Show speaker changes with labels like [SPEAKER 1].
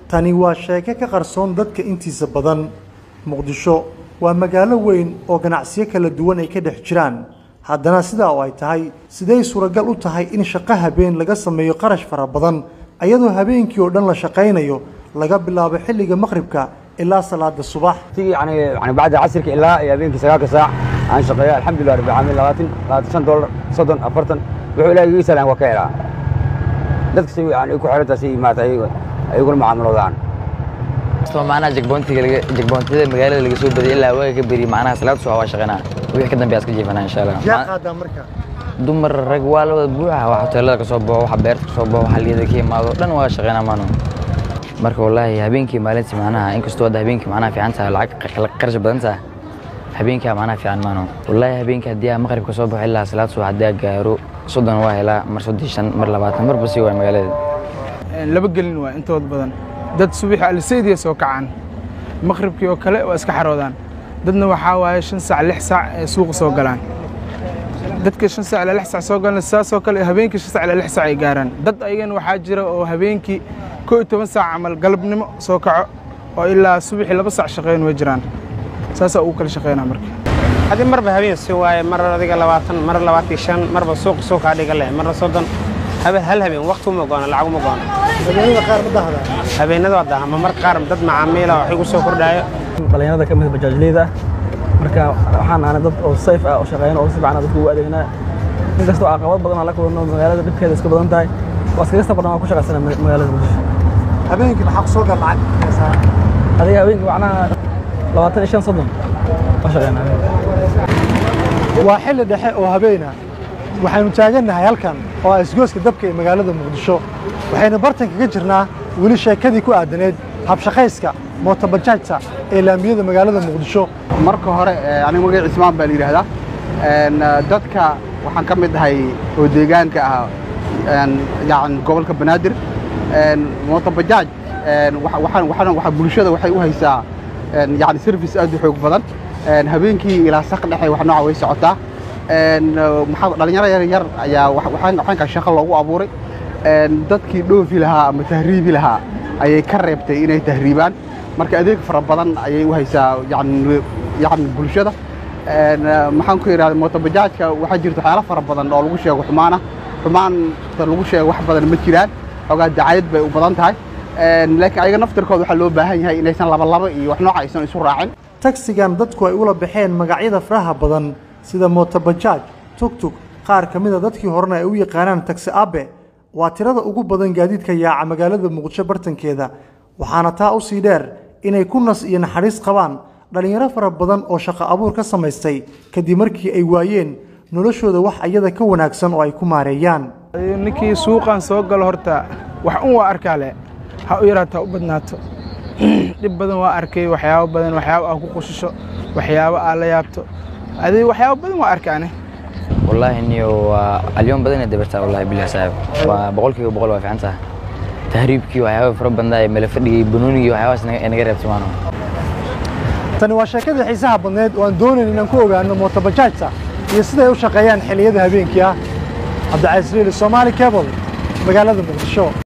[SPEAKER 1] tani waa sheeko ka qarsoon dadka intiisa badan muqdisho waa magaalo weyn oo ganacsiyo kala duwan ay ka dhex jiraan haddana sidaa oo ay tahay siday suuragal u tahay in shaqo habeen laga sameeyo qarash fara badan ayadoo habeenkii oo dhan la shaqaynayo laga bilaabo xilliga maqribka ilaa salaada subax
[SPEAKER 2] يعني يعني بعد عصرك إلا يا بينك ساعة ساعة عن شقيا الحمد لله رب العالمين لواتن لواتن دولار صدن أفرتن wuxuu ilaahay ii salaan waa ka helaa dadka si yani ku xiranta si maata ayaguna macaamiloodaan
[SPEAKER 3] kastoo macnaha jagboontiga laga jagboontada magaalada laga soo badiyay ilaa waaga ka beriy macnaha salaad subax waa shaqaynaa wixii ka dambeeya iska jiifanaa insha allah
[SPEAKER 1] yaa qaadaa marka
[SPEAKER 3] dumar rag waa la wada buuxa wax hoteelada ka soo baxo wax beerta ka soo baxo wax liyada ka imaado dhan waa shaqaynaa maano marka wallaahi habeenkii maalintii macnaha inkastoo hadda habeenkii macnaha fiican tahay lacag qarash badan tahay habeenkaa macnaha fiican maano wallaahi habeenkii haddii aan maqribka soo baxo ilaa salaad subax haddii aan gaaro soddon waa helaa mar soddon shan mar labaatan marba sii waay magaalada
[SPEAKER 4] laba gelin waa intood badan dad subaxi alisaydiya soo kacaan maqribkii oo kale waa iska xaroodaan dadna waxaa waaye shan saac lix saac ee suuqa soo galaan dadka shan saac ilaa lix saac soo galan saasoo kale habeenkii shan saac ilaa lix saac ay gaaraan dad ayagana waxaa jira oo habeenkii koo iyo toban saac camal galabnimo soo kaco oo ilaa subaxii laba saac shaqeyn way jiraan saasaa ugu kala shaqeynaa marka
[SPEAKER 5] haddii marba habeen si waaye mar adiga labaatan mar labaatan iyo shan marba suuq suuqaa dhiga leh marna soddon habe hal habeen waqti uma goona lacag uma goona
[SPEAKER 1] habeenada qaar ma dahdaa
[SPEAKER 5] habeenada waa daha ama mar qaar dad macaamiila wax igu soo kordhaayo
[SPEAKER 6] dhalinyarada ka mid bajaajleyda marka waxaan ahnay dad oo sayf ah oo shaqeyn oo si fiican dadka ugu adeegnaa inkastoo caqabad badan aan la kulano magaalada dhibkeeda iska badan tahay waa iskaga safar waan ku shaqaysana magaalada muqdisho
[SPEAKER 1] habeenkii maxaa ku soo gal lacag
[SPEAKER 6] adiga habeenkii macnaha labaatan iyo shan soddon waa shaqeynaa
[SPEAKER 1] waa xilli dhexe oo habeena waxaynu taagannahay halkan oo ah isgooska dabka ee magaalada muqdisho waxaynu bartan kaga jirnaa weli sheekadii ku aadaneed habshaqayska mootobajaajta ee laamiyada magaalada muqdisho
[SPEAKER 7] marka hore aniga magac cismaan baa la yidhaahdaa dadka waxaan ka mid ahay oo deegaanka ah yani gobolka banaadir mootobajaaj waxaan waxaan waxa bulshada waxay u haysaa yani service aad u xoog badan habeenkii ilaa saq dhexe wax nooca way socotaa maxaa dhalinyaro yar yar ayaa waxaanka shaqo loogu abuuray dadkii dhoofi lahaa ama tahriibi lahaa ayay ka reebtay inay tahriibaan marka adeeg fara badan ayay u haysaa yani yani bulshada maxaan ku yidhahda mootobajaajka waxaa jirta waxyaalo fara badan oo lagu sheego xumaana xumaanta lagu sheego wax badan ma jiraan xoogaa dacayad bay u badan tahay laakiin ayaga naftirkooda waxaa loo baahan yahay inaysan labalaba iyo wax nooca aysan isu raacin
[SPEAKER 1] tagsigan dadku ay ula baxeen magacyada faraha badan sida mootobajaaj tugtug qaar ka mida dadkii horena ay u yaqaanaan tagsi abe waa tirada ugu badan gaadiidka yaaca magaalada muqdisho bartankeeda waxaana taa u sii dheer inay ku nas iyo naxariis qabaan dhallinyaro fara badan oo shaqo abuur ka samaystay kadib markii ay waayeen noloshooda wax ayada ka wanaagsan oo ay ku maareeyaan
[SPEAKER 4] ninkii suuqan soo galo horta wax un waa arkaa leh ha u yaraato ha u badnaato dhib badan waa arkay waxyaabo badan waxyaabo aa ku qushisho waxyaabo aa la yaabto adi waxyaabo badan waa arkaane
[SPEAKER 3] wallaahi niyo waa alyoon badan dabartaa wallahi bilah saaxib waa boqolkiiba boqol waa fiican tahay tahriibkii waxyaaba fara badan ee mala fadhigii banoonigii waxyaabahaas naga reebta maano
[SPEAKER 1] tani waa sheekadii xiisaha badneed oo aan doonayn inaan ku ogaano mootobajaajta iyo siday u shaqeeyaan xilliyada habeenkii ah cabdicasiis liili soomaali cable magaalada muqdisho